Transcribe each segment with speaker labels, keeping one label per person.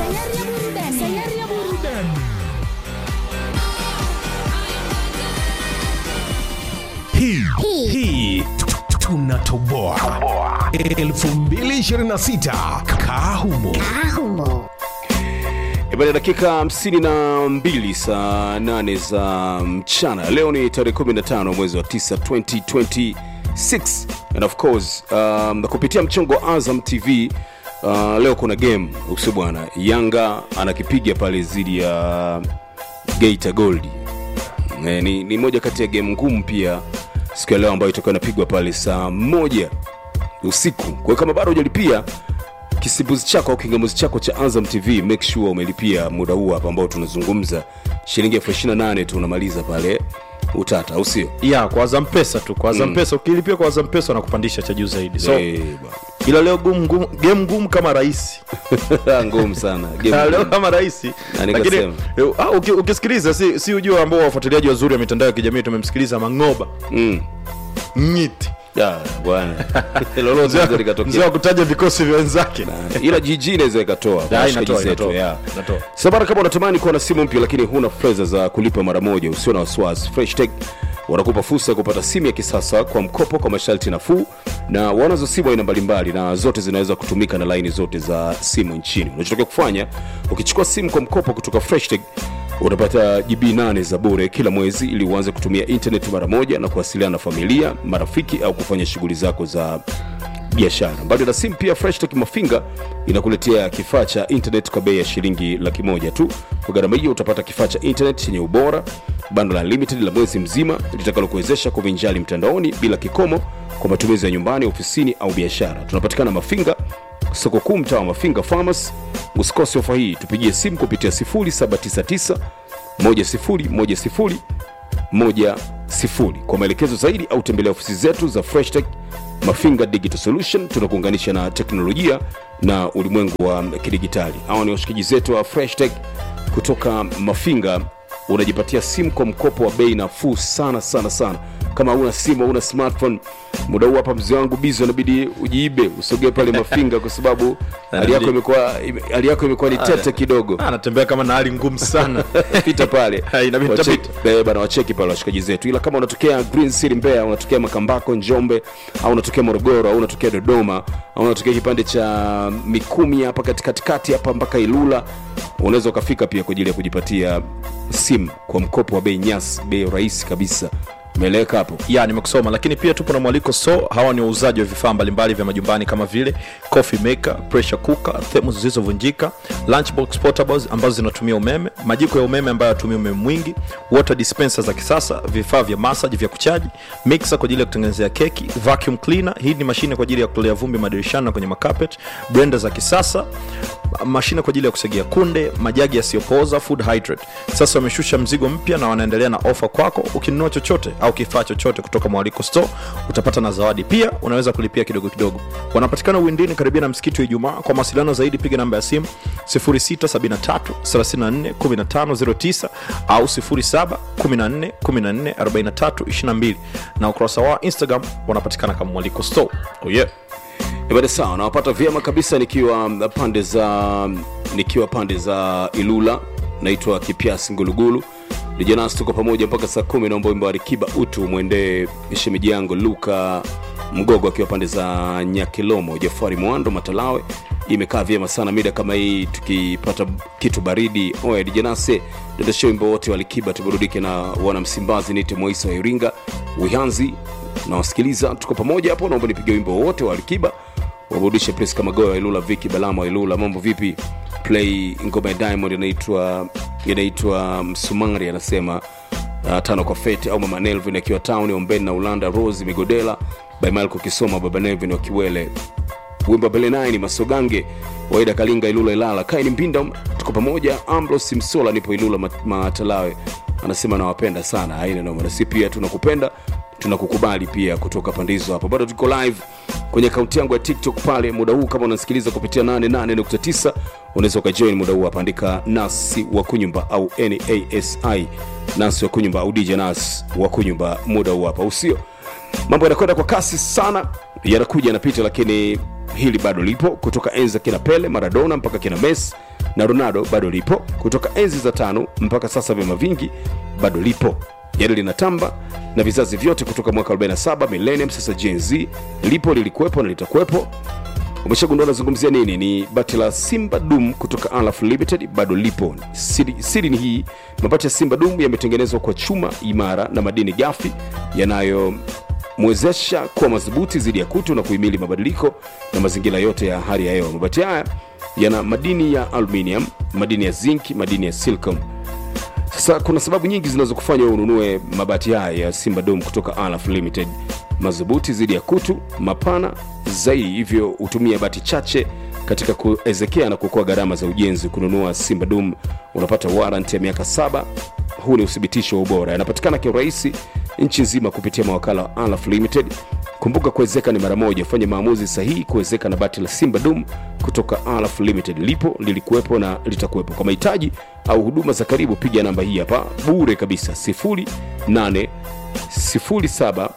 Speaker 1: Sayari ya burudani. Sayari ya burudani.
Speaker 2: hii hii tunatoboa 2026 kahumo
Speaker 1: Ahumo.
Speaker 3: Ibada dakika 52 saa 8 za mchana. Leo ni tarehe 15 mwezi wa 9 2026 and of course um, na kupitia mchongo wa Azam TV uh, leo kuna game usi bwana, Yanga anakipiga pale dhidi ya Geita Gold. Eh, ni, ni moja kati ya game ngumu pia siku ya leo ambayo itakuwa inapigwa pale saa moja usiku. Kwa hiyo kama bado hujalipia kisimbuzi chako au kingamuzi chako cha Azam TV, make sure umelipia muda huu hapa ambao tunazungumza, shilingi elfu ishirini na nane tu unamaliza pale utata, au sio?
Speaker 4: ya kwa Azam Pesa tu kwa Azam Pesa ukilipia kwa Azam Pesa wanakupandisha cha juu zaidi so
Speaker 3: Eh,
Speaker 4: ila leo gumu, gumu, game ngumu kama rahisi
Speaker 3: bwana. ngumu sana
Speaker 4: Ah,
Speaker 3: game
Speaker 4: leo
Speaker 3: ngumu.
Speaker 4: kama rahisi
Speaker 3: Na
Speaker 4: lakini
Speaker 3: nikasema.
Speaker 4: eh, ah, uki- ukisikiliza si, si ujua ambao wafuatiliaji wazuri wa mitandao ya kijamii tumemsikiliza Mangoba
Speaker 3: Mm.
Speaker 4: Ngiti
Speaker 3: Ya, bwana lolote
Speaker 4: mzee
Speaker 3: linaweza
Speaker 4: wa-
Speaker 3: likatokea.
Speaker 4: mzee wa kutaja vikosi vya wenzake
Speaker 3: ila jiji inaweza ikatoa kwa
Speaker 4: Ya,
Speaker 3: washikaji
Speaker 4: inatoa,
Speaker 3: zetu,
Speaker 4: inatoa,
Speaker 3: ya.
Speaker 4: inatoa.
Speaker 3: sabara kama unatamani kuwa na simu mpya lakini huna fedha za kulipa mara moja usio na wasiwasi freshtech wanakupa fursa ya kupata simu ya kisasa kwa mkopo kwa masharti nafuu na wanazo simu aina mbalimbali na zote zinaweza kutumika na laini zote za simu nchini unachotakiwa kufanya ukichukua simu kwa mkopo kutoka freshtech utapata gb 8 za bure kila mwezi ili uanze kutumia internet mara moja na kuwasiliana na familia marafiki au kufanya shughuli zako za biashara mbali na simu pia freshtech mafinga inakuletea kifaa cha internet kwa bei ya shilingi laki moja tu kwa gharama hiyo utapata kifaa cha internet chenye ubora bando la limited la mwezi mzima litakalokuwezesha kuvinjali mtandaoni bila kikomo kwa matumizi ya nyumbani ofisini au biashara tunapatikana mafinga soko kuu mtaa wa mafinga farmers usikose ofa hii tupigie simu kupitia 0799 1010 moja sifuri kwa maelekezo zaidi au tembelea ofisi zetu za freshtech mafinga digital solution tunakuunganisha na teknolojia na ulimwengu wa kidigitali hawa ni washikaji zetu wa freshtech kutoka mafinga unajipatia simu kwa mkopo wa bei nafuu sana sana sana kama una simu una smartphone muda huu hapa mzee wangu bizi unabidi ujiibe usogee pale mafinga kwa sababu hali yako imekuwa ime- hali yako imekuwa ni tete kidogo
Speaker 4: Ah, anatembea kama na hali ngumu sana
Speaker 3: pita pale
Speaker 4: Ha, inabidi
Speaker 3: Wacheki-
Speaker 4: tapita.
Speaker 3: eh, bana wacheki pale washikaji zetu ila kama unatokea green city mbeya unatokea makambako njombe au unatokea morogoro au unatokea dodoma au unatokea kipande cha mikumi hapa katikati hapa mpaka ilula unaweza ukafika pia kwa ajili ya kujipatia simu kwa mkopo wa bei nyasi bei rahisi kabisa umeeleweka hapo
Speaker 4: ya nimekusoma lakini pia tupo na mwaliko so hawa ni wauzaji wa vifaa mbalimbali vya majumbani kama vile coffee maker pressure cooker thermos zilizovunjika lunchbox portables ambazo zinatumia umeme majiko ya umeme ambayo yatumia umeme mwingi water dispenser za kisasa vifaa vya massage vya kuchaji mixer kwa ajili ya kutengenezea keki vacuum cleaner hii ni mashine kwa ajili ya kutolea vumbi madirishani na kwenye makapet blender za kisasa mashine kwa ajili ya kusagia kunde majagi yasiyopooza food hydrate sasa wameshusha mzigo mpya na wanaendelea na ofa kwako ukinunua chochote au kifaa chochote kutoka mwaliko store utapata na zawadi pia unaweza kulipia kidogo kidogo wanapatikana uwindini karibia na msikiti wa ijumaa kwa mawasiliano zaidi piga namba ya simu 0673341509 au 0714144322 na ukurasa wa instagram wanapatikana kama mwaliko store oh yeah.
Speaker 3: Ibada sawa, nawapata vyema kabisa nikiwa pande za nikiwa pande za Ilula, naitwa Kipiasi Ngulugulu. Lijanasi tuko pamoja mpaka saa kumi. Naomba wimbo wa Alikiba utu mwendee shemeji yangu Luka Mgogo akiwa pande za Nyakilomo, Jafari Mwando Matalawe. Imekaa vyema sana mida kama hii, tukipata kitu baridi. Oya Lijanase, dondoshe wimbo wote wa Alikiba tuburudike na wana Msimbazi. Nite Moisa wa Iringa Wihanzi nawasikiliza tuko pamoja hapo naomba nipige wimbo wote wa alikiba waburudishe pres kama goa wa ilula viki balama wa ilula mambo vipi play ngoma ya diamond inaitwa inaitwa msumari anasema uh, tano kwa fete au mama nelvin akiwa town ombeni na ulanda rose migodela by malko kisoma baba nelvin wa kiwele wimbo belenai masogange waida kalinga ilula ilala kaini mpinda tuko pamoja ambros msola nipo ilula Mat- matalawe anasema nawapenda sana haina noma nasi pia tunakupenda tunakukubali pia kutoka pande hizo hapo bado tuko live kwenye akaunti yangu ya tiktok pale muda huu kama unasikiliza kupitia 88.9 unaweza ukajoin muda huu hapa andika nasi wa kunyumba au nasi nasi wa kunyumba au dj nas wa kunyumba muda huu hapa usio mambo yanakwenda kwa kasi sana yanakuja yanapita lakini hili bado lipo kutoka enza kina pele maradona mpaka kina mes na ronaldo bado lipo kutoka enzi za tano mpaka sasa vyama vingi bado lipo yani linatamba na vizazi vyote kutoka mwaka 47 millennium sasa gen z lipo lilikuwepo na litakuwepo umeshagundua nazungumzia nini ni bati la simba dum kutoka alaf limited bado lipo siri, siri ni hii mabati ya simba dum yametengenezwa kwa chuma imara na madini gafi yanayomwezesha kuwa madhubuti dhidi ya kutu na kuhimili mabadiliko na mazingira yote ya hali ya hewa mabati haya yana madini ya aluminium madini ya zinc madini ya silicon sasa kuna sababu nyingi zinazokufanya wewe ununue mabati haya ya simba dom kutoka alaf limited madhubuti dhidi ya kutu mapana zaidi hivyo hutumia bati chache katika kuezekea na kuokoa gharama za ujenzi kununua simba dum unapata warrant ya miaka saba huu ni uthibitisho wa ubora yanapatikana kiurahisi nchi nzima kupitia mawakala wa alaf limited kumbuka kuwezeka ni mara moja fanya maamuzi sahihi kuwezeka na bati la simba dum kutoka alaf limited lipo lilikuwepo na litakuwepo kwa mahitaji au huduma za karibu piga namba hii hapa bure kabisa 08 07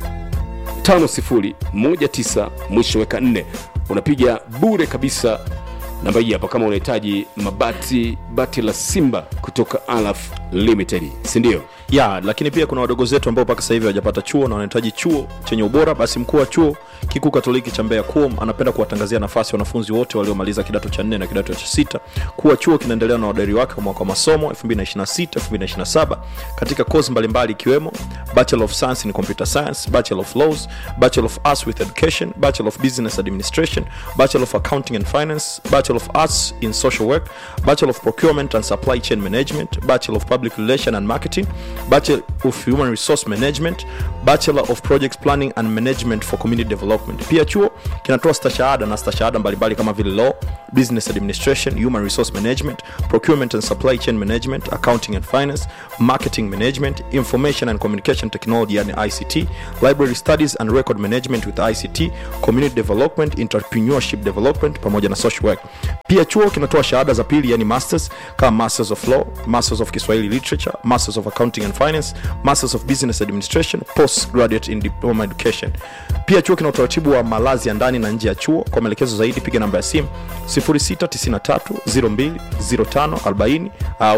Speaker 3: 5019 mwisho weka 4 unapiga bure kabisa namba hii hapa kama unahitaji mabati bati la simba kutoka alaf limited sindio
Speaker 4: ya lakini pia kuna wadogo zetu ambao mpaka sasa hivi hawajapata chuo na wanahitaji chuo chenye ubora basi mkuu wa chuo kikuu katoliki cha mbeya kuom anapenda kuwatangazia nafasi wanafunzi wote waliomaliza kidato cha nne na kidato cha sita kuwa chuo kinaendelea na wadari wake wa mwaka wa masomo 226 katika kozi mbalimbali ikiwemo bachelor of science in computer science bachelor of laws bachelor of arts with education bachelor of business administration bachelor of accounting and finance bachelor of arts in social work bachelor of procurement and supply chain management bachelor of public relation and marketing bachelor of human resource management bachelor of project planning and management for community development pia chuo kinatoa stashahada na stashahada mbalimbali kama vile law business administration human resource management procurement and supply chain management accounting and finance marketing management information and communication technology yani ict library studies and record management with ict community development entrepreneurship development pamoja na social work pia chuo kinatoa shahada za pili yani masters kama masters of law masters of kiswahili literature masters of accounting and finance masters of business administration postgraduate in diploma education pia chuo kina utaratibu wa malazi ya ndani na nje ya chuo kwa maelekezo zaidi piga namba ya simu 0693020540 au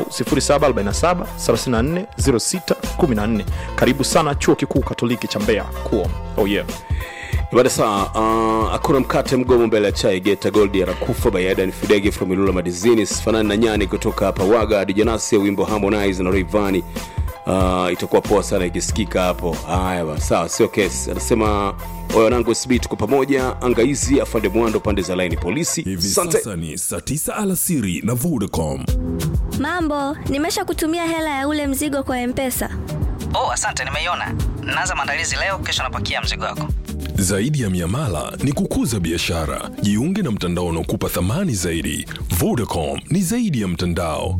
Speaker 4: 0747340614 karibu sana chuo kikuu katoliki cha mbeya kuom oh yeah
Speaker 3: baada saa uh, hakuna mkate mgomo mbele ya chai geta goldi anakufa baada ni fidege from ilula madizini sifanani na nyani kutoka hapa waga hadi janasi ya wimbo harmonize na Rayvanny uh, itakuwa poa sana ikisikika hapo haya ba, sawa sio kesi anasema oyo wanangu sb tuko pamoja angaizi afande mwando pande za laini polisi
Speaker 2: hivi
Speaker 3: Asante.
Speaker 2: sasa ni saa 9 alasiri na vodacom
Speaker 1: Mambo, nimesha kutumia hela ya ule mzigo kwa Mpesa.
Speaker 5: oh asante nimeiona naanza maandalizi leo kesho napakia mzigo wako
Speaker 2: zaidi ya miamala ni kukuza biashara jiunge na mtandao unaokupa thamani zaidi vodacom ni zaidi ya mtandao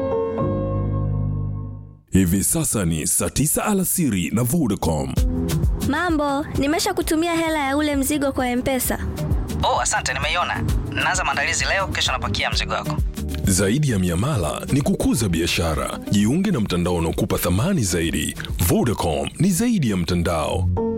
Speaker 2: hivi sasa ni saa 9 alasiri na vodacom
Speaker 1: Mambo, nimesha kutumia hela ya ule mzigo kwa Mpesa.
Speaker 5: oh asante nimeiona naanza maandalizi leo kesho napakia mzigo wako
Speaker 2: zaidi ya miamala ni kukuza biashara jiunge na mtandao unaokupa thamani zaidi vodacom ni zaidi ya mtandao